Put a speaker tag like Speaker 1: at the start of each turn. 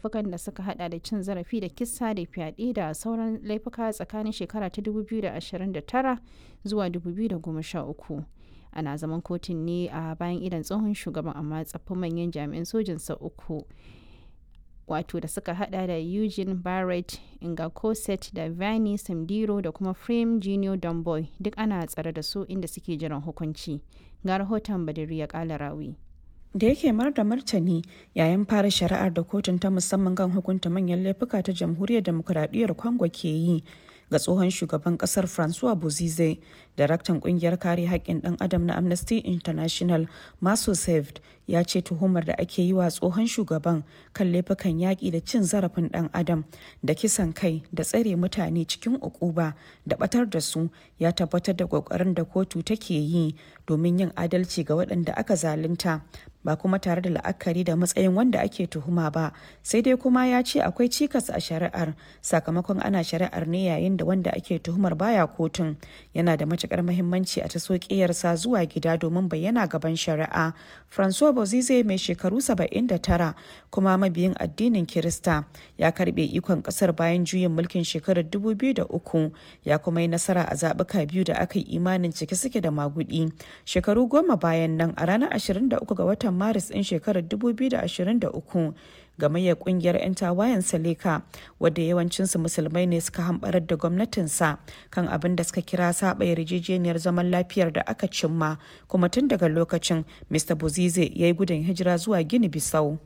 Speaker 1: laifukan da suka hada da cin zarafi da kisa da fyaɗe da sauran laifuka tsakanin shekara ta 2029 zuwa 2013 ana zaman kotun ne a bayan idan tsohon shugaban amma tsaffin manyan jami'an sojinsa uku wato da suka hada da eugene barrett ingakoset da vani samdiro da kuma frame junior domboy duk ana tsare da su inda suke jiran hukunci ga rahoton badiri ya kala rawi
Speaker 2: da yake mar da martani yayin fara shari'ar da kotun ta musamman kan hukunta manyan laifuka ta jamhuriyar demokuraɗiyyar congo ke yi ga tsohon shugaban kasar francois bozize daraktan kungiyar kare haƙƙin ɗan adam na amnesty international maso saved ya ce tuhumar da ake yi wa tsohon shugaban kan laifukan yaƙi da cin zarafin ɗan adam da kisan kai da tsare mutane cikin ukuba da batar da su ya tabbatar da ƙoƙarin da kotu take yi domin yin adalci ga waɗanda aka zalunta ba kuma tare da la'akari da matsayin wanda ake tuhuma ba sai dai kuma ya ce akwai cikas a shari'ar sakamakon ana shari'ar ne yayin da wanda ake tuhumar baya kotun yana da matukar mahimmanci a taso ƙiyarsa zuwa gida domin bayyana gaban shari'a francois bozize mai shekaru 79 kuma mabiyin addinin kirista ya karbe ikon kasar bayan juyin mulkin shekarar 2003 ya kuma yi nasara a zaɓuka biyu da aka yi imanin cike suke da magudi shekaru goma bayan nan a ranar 23 ga watan watan maris ɗin shekarar 2023 gamayyar kungiyar 'yan tawayen saleka wadda yawancinsu musulmai ne suka hambarar da gwamnatinsa kan abin da suka kira saba yarjejeniyar zaman lafiyar da aka cimma kuma tun daga lokacin mr bozize ya yi gudun hijira zuwa gini bisau